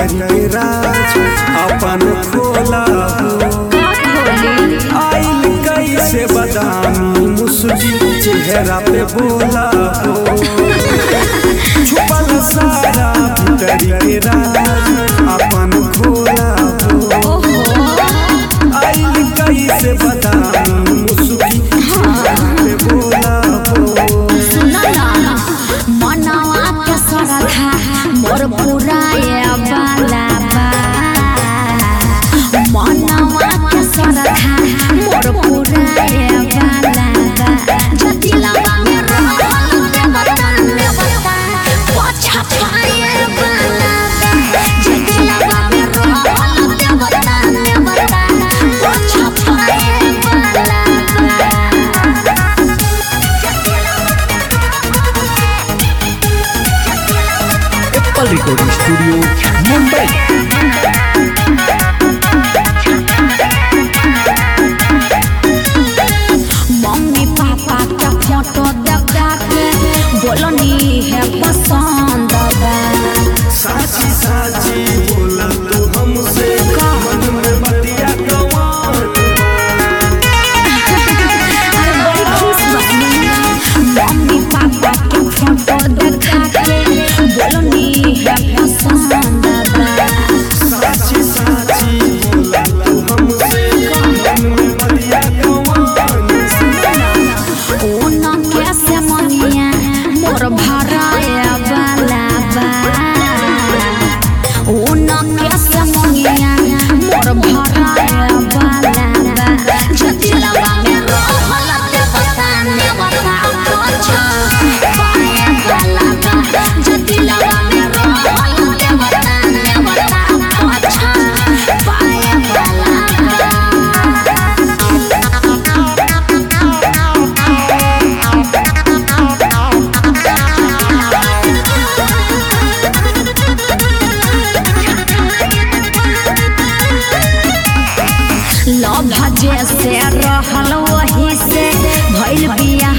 भीतर के राज अपन खोला हो आइल कैसे बदामी मुस्की चेहरा पे बोला हो छुपल सारा भीतर के राज अपन खोला हो आइल कैसे बदामी मुस्की चेहरा पे बोला हो मनवा के सरधा मोर पुराए बाला बा मनवा के सरधा मोर पुराए बाला बा जतिलवा में रहल देवता देवता पछा पाए बाला बा जतिलवा में रहल देवता देवता पछा पाए बाला बा apple recording studio Mumbai mummy papa का फोटो देखा के बोलनी है पसंद बा साची साची बोला तू हमसे मन में बतिया गवान अरे बड़ी खुश बनी मम्मी पापा के फोटो देखा के बोलनी है पसंद बा साची साची बोला तू हमसे मन में बतिया गवान ओन कैसे मनिया मोर भराए वाला बा ओन कैसे मनिया मोर भराए वाला बा जतिलवा में रहल देवता देवता पछा पाए वाला बा जतिलवा में रहल देवता देवता पछा पाए वाला बा लव जे से रहल वही से भइल बिया